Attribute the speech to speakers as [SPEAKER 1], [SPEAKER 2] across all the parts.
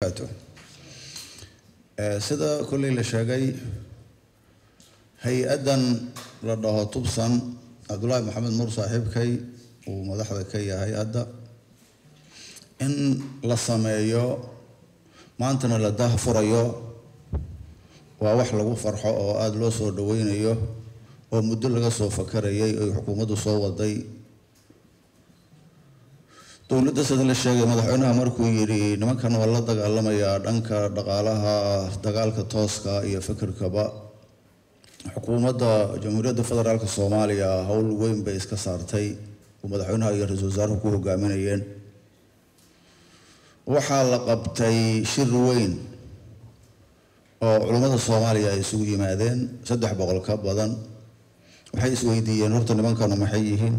[SPEAKER 1] wabarakaatu sida kolley la sheegay hay-addan la dhaho tubsan cabdullaahi maxamed nuur saaxiibkay uu madaxda ka yahay hadda in la sameeyo maantana la dah furayo waa wax lagu farxo oo aada loo soo dhaweynayo oo muddo laga soo fakarayay oy xukuumaddu soo waday dowladda sida la sheegay madaxweynaha markuu yidhi nimankan waa la dagaalamayaa dhanka dhaqaalaha dagaalka tooska iyo fikirkaba xukuumadda jamhuuriyadda federaalk soomaaliya howl weyn bay iska saartay oo madaxweynaha iyo ra-iisul wasaaruhu ku hogaaminayeen waxaa la qabtay shir weyn oo culummada soomaaliya ay isugu yimaadeen saddex boqol ka badan waxay isweydiiyeen horta nimankanu maxay yihiin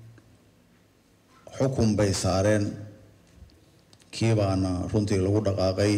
[SPEAKER 1] xukun bay saareen kii baana runtii lagu dhaqaaqay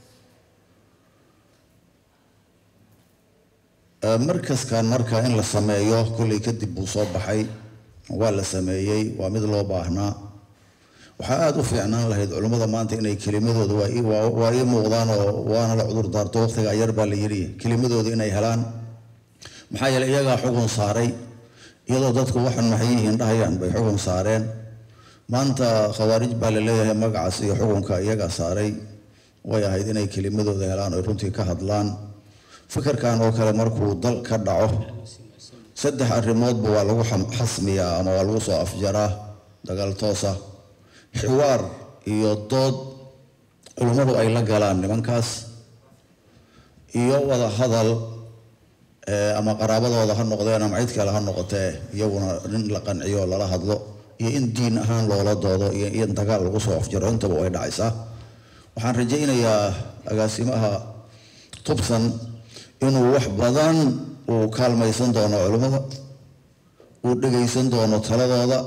[SPEAKER 1] markaskan marka in la sameeyo kolley kadib buu soo baxay waa la sameeyey waa mid loo baahnaa waxaa aada u fiicnaan lahayd culimmada maanta inay kelimadooda waa ii muuqdaan oo waana la cudur daarto waqtigaa yar baa la yidhi kelimadooda inay helaan maxaa yeeley iyagaa xukun saaray iyadoo dadku waxan maxay yihiin dhahayaan bay xukun saareen maanta khawaarij baa la leeyahay magacaas iyo xukunka iyagaa saaray way ahayd inay kelimadooda helaan oy runtii ka hadlaan fikirkan oo kale markuu dal ka dhaco saddex arrimoodba waa lagu xasmiyaa ama waa lagu soo afjaraa dagaal toosa xiwaar iyo dood culummadu ay la galaan nimankaas iyo wada hadal ama qaraabadooda ha noqdeen ama cid kale ha noqotee iyaguna nin la qanciyo lala hadlo iyo in diin ahaan loola doodo iyo in dagaal lagu soo afjaro intaba way dhacaysaa waxaan rajaynayaa agaasimaha tubsan inuu wax badan uu kaalmaysan doono culimmada uu dhegaysan doono taladooda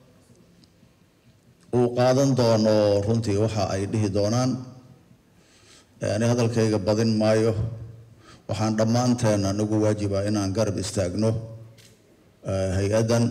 [SPEAKER 1] uu qaadan doono runtii waxa ay dhihi doonaan ani hadalkayga badin maayo waxaan dhammaanteen anagu waajiba inaan garab istaagno hay-addan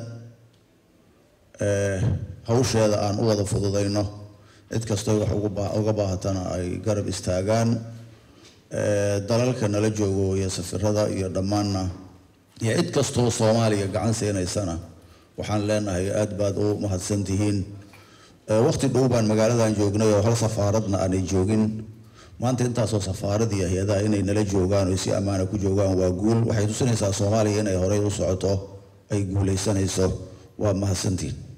[SPEAKER 1] hawsheeda aan u wada fududayno cid kastoo wax uga baahatana ay garab istaagaan dalalka nala joogo iyo safirada iyo dhammaanna iyo cid kastoo soomaaliya gacan siinaysana waxaan leenahay aada baad u mahadsan tihiin waqti dhow baan magaaladan joognay oo hal safaaradna aanay joogin maanta intaasoo safaarad iyo hay-adaha inay nala joogaan oo si ammaana ku joogaan waa guul waxay tusinaysaa soomaaliya inay horey u socoto ay guulaysanayso waa mahadsantihiin